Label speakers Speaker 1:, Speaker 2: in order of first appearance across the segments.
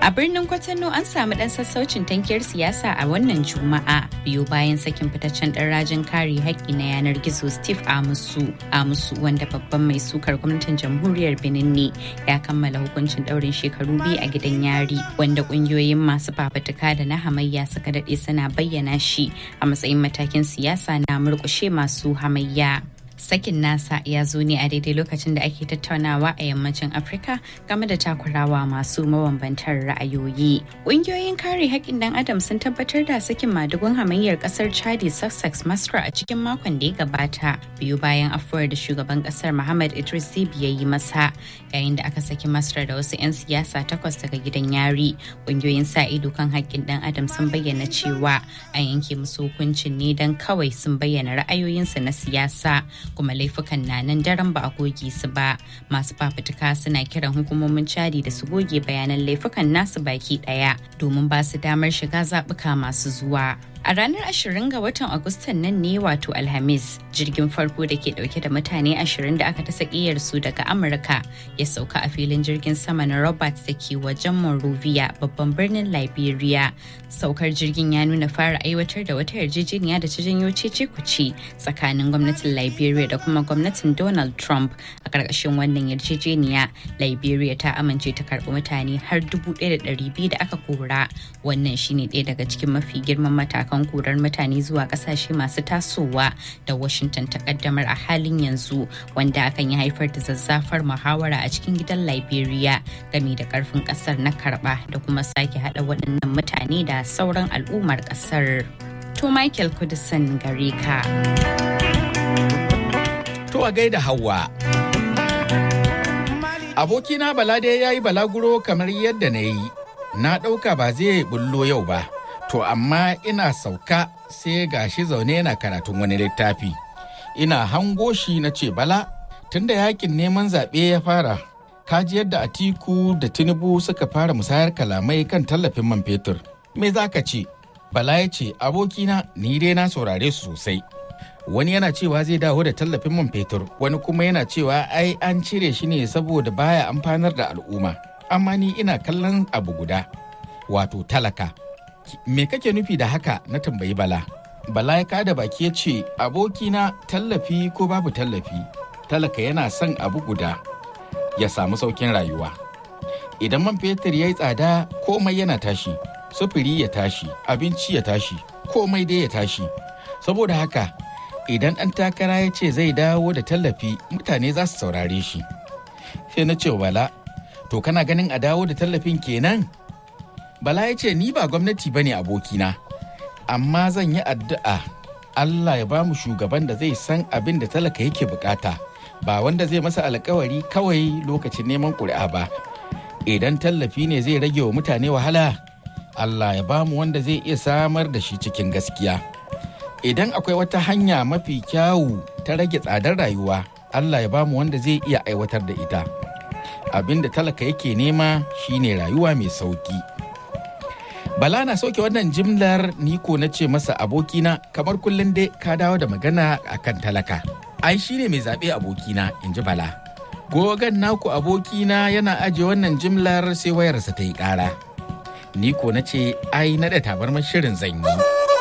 Speaker 1: A birnin Kwatano an samu ɗan sassaucin tankiyar siyasa a wannan Juma'a biyu bayan sakin fitaccen ɗan rajin kare haƙƙi na yanar gizo Steve Amusu. Amusu wanda babban mai sukar gwamnatin jamhuriyar Benin ne ya kammala hukuncin ɗaurin shekaru biyu a gidan yari wanda ƙungiyoyin masu fafutuka da na hamayya suka daɗe suna bayyana shi a matsayin matakin siyasa na murƙushe masu hamayya. sakin nasa ya zo ne a daidai lokacin da ake tattaunawa a yammacin afirka game da takurawa masu mabambantar ra'ayoyi ƙungiyoyin kare haƙƙin dan adam sun tabbatar da sakin madugun hamayyar ƙasar chadi sussex masra a cikin makon da ya gabata biyu bayan afuwar da shugaban ƙasar muhammad idris zibi ya yi masa yayin da aka saki masra da wasu 'yan siyasa takwas daga gidan yari ƙungiyoyin sa ido kan haƙƙin dan adam sun bayyana cewa an yanke musu hukuncin ne don kawai sun bayyana ra'ayoyinsu na siyasa kuma laifukan na nan daren ba a goge su ba masu fafutuka suna kiran hukumomin cadi da su goge bayanan laifukan nasu baki daya domin ba su damar shiga zaɓuka masu zuwa A ranar 20 ga watan Agustan nan ne wato Alhamis, jirgin farko da ke dauke da mutane 20 da aka ta su daga Amurka ya sauka a filin jirgin sama na Roberts da ke wajen Monrovia babban birnin Liberia. Saukar jirgin ya nuna fara aiwatar da wata yarjejeniya da ta janyo cece kuce tsakanin gwamnatin Liberia da kuma gwamnatin Donald Trump. A ƙarƙashin wannan yarjejeniya, Liberia ta amince ta karɓi mutane har 1,200 da aka kora. Wannan shine ɗaya daga cikin mafi girman matakan matakan korar mutane zuwa kasashe masu tasowa da washington ta kaddamar a halin yanzu wanda akan yi haifar da zazzafar muhawara a cikin gidan liberia game da karfin kasar na karba da kuma sake hada waɗannan mutane da sauran al'ummar kasar to michael kudisan gare ka
Speaker 2: to a gaida hawa abokina balade ya yi balaguro kamar yadda na yi na ɗauka ba zai bullo yau ba to amma ina sauka sai gashi zaune yana karatun wani littafi ina hango shi na ce bala tunda yakin neman zaɓe ya fara kaji yadda atiku da tinubu suka fara musayar kalamai kan tallafin man fetur me za ka ce bala ya ce abokina ni dai na saurare su sosai wani yana cewa zai dawo da tallafin man fetur wani kuma yana cewa ai an cire shi ne saboda baya amfanar da al'umma amma ni ina kallon abu guda wato talaka me kake nufi da haka na tambayi bala bala ya kada baki ya ce abokina tallafi ko babu tallafi talaka yana son abu guda ya samu saukin rayuwa idan man fetur ya yi tsada komai yana tashi sufuri ya tashi abinci ya tashi komai dai ya tashi saboda haka idan ɗan takara ya ce zai dawo da tallafi mutane za su saurare shi sai na ce bala to kana ganin a dawo da tallafin kenan Bala ya ce ni ba gwamnati ba ne abokina, amma zan yi addu'a Allah ya ba mu shugaban da zai san abin da talaka yake bukata, ba wanda zai masa alkawari kawai lokacin neman ƙuri'a ba. Idan tallafi ne zai rage wa mutane wahala, Allah ya ba mu wanda zai iya samar da shi cikin gaskiya. Idan akwai wata hanya mafi kyawu ta rage tsadar rayuwa, Allah ya ba mu wanda zai iya aiwatar da ita. Abin da talaka yake nema shine rayuwa mai sauki. Bala na sauke wannan jimlar niko na ce masa abokina kamar kullum dai ka dawo da magana akan talaka. Ai shi ne mai zaɓe abokina in ji Bala. Gogan naku abokina yana ajiye wannan jimlar sai wayarsa ta yi ƙara. Niko na ce ai naɗa tabarmar shirin zan yi.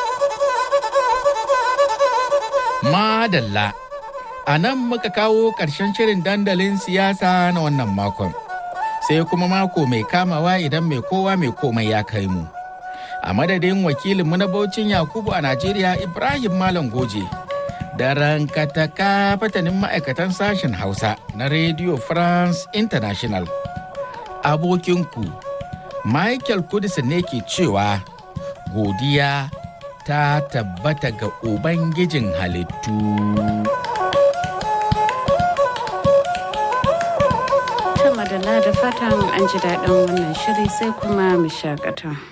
Speaker 2: Madalla. A nan muka kawo ƙarshen shirin dandalin siyasa na wannan makon. Sai kuma mako mai kamawa idan mai kowa mai komai ya kai mu. a madadin wakilinmu na Baucin Yakubu a Najeriya Ibrahim Malam Goje. Da rankataka fatanin ma'aikatan sashen Hausa na Radio France International. Abokinku, Michael Kudisin ne ke cewa godiya ta tabbata ga Ubangijin halittu.
Speaker 3: madalla da fatan an ji daɗin wannan shiri sai kuma mu shakata.